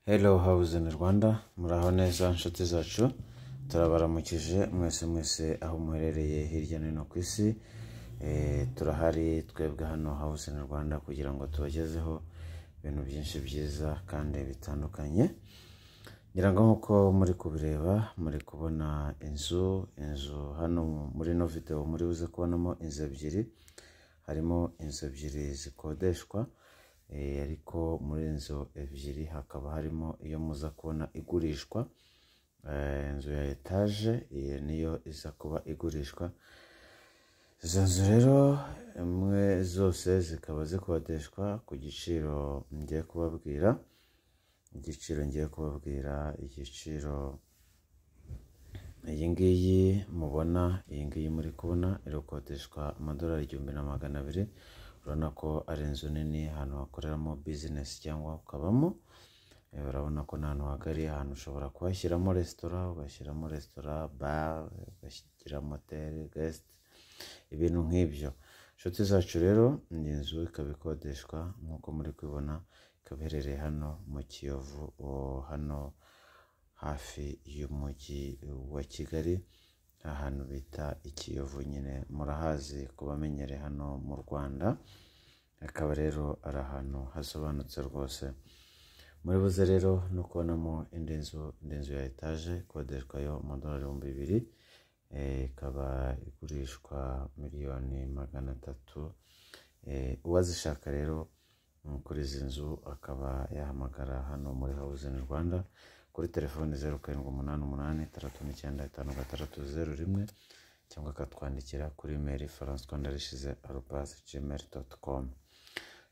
Hello, how is in Rwanda? Muraho neza nshuti zacu, turabaramukije mwese mwese aho muherereye hirya no hino ku isi. Eh, turahari twebwe hano House in Rwanda kugira ngo tubagezeho ibintu byinshi byiza kandi bitandukanye. Ngira ngo nk'uko muri kubireba muri kubona inzu, inzu hano muri ino video muri buze kubonamo inzu ebyiri, harimo inzu ebyiri zikodeshwa, eh, ariko muri inzu ebyiri hakaba harimo iyo muza kubona igurishwa, eh, inzu ya etaje iyi niyo iza kuba igurishwa, izo nzu rero imwe zose zikaba zikodeshwa ku giciro ngiye kubabwira, igiciro ngiye kubabwira igiciro iyi ngiyi mubona iyi ngiyi muri kubona irakodeshwa amadolari igihumbi na magana abiri urabona ko ari inzu nini ahantu hakoreramo bizinesi cyangwa ukabamo Eh, urabona ko ni ahantu hagari ahantu ushobora kuhashyiramo resitora ugashyiramo resitora bare ugashyiramo hoteli gesite ibintu nk'ibyo inshuti zacu rero iyi nzu ikaba ikodeshwa nk'uko muri kubibona ikaba iherereye hano mu kiyovu o- hano hafi y'umujyi wa kigali ahantu bita ikiyovu nyine murahazi kubamenyereye hano mu rwanda akaba rero ari ahantu hasobanutse rwose muri buze rero no kubonamo indi nzu indi nzu ya etaje ikodeshwa yo amadolari ibihumbi bibiri Eh, ikaba igurishwa miliyoni magana atatu Eh, uwazishaka rero mm, kuri izi nzu akaba yahamagara hano muri house in rwanda kuri telefoni zeru karindwi umunani umunani itandatu n'icyenda itanu gatandatu zeru rimwe cyangwa akatwandikira kuri meri faransa rwanda rishize arobase gmail dot com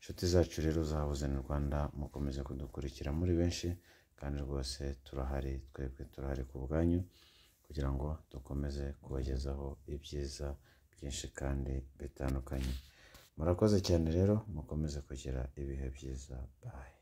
inshuti zacu rero za house in rwanda mukomeze kudukurikira muri benshi kandi rwose turahari twebwe turahari ku bwanyu kugira ngo dukomeze kubagezaho ibyiza byinshi kandi bitandukanye murakoze cyane rero mukomeze kugira ibihe byiza bayi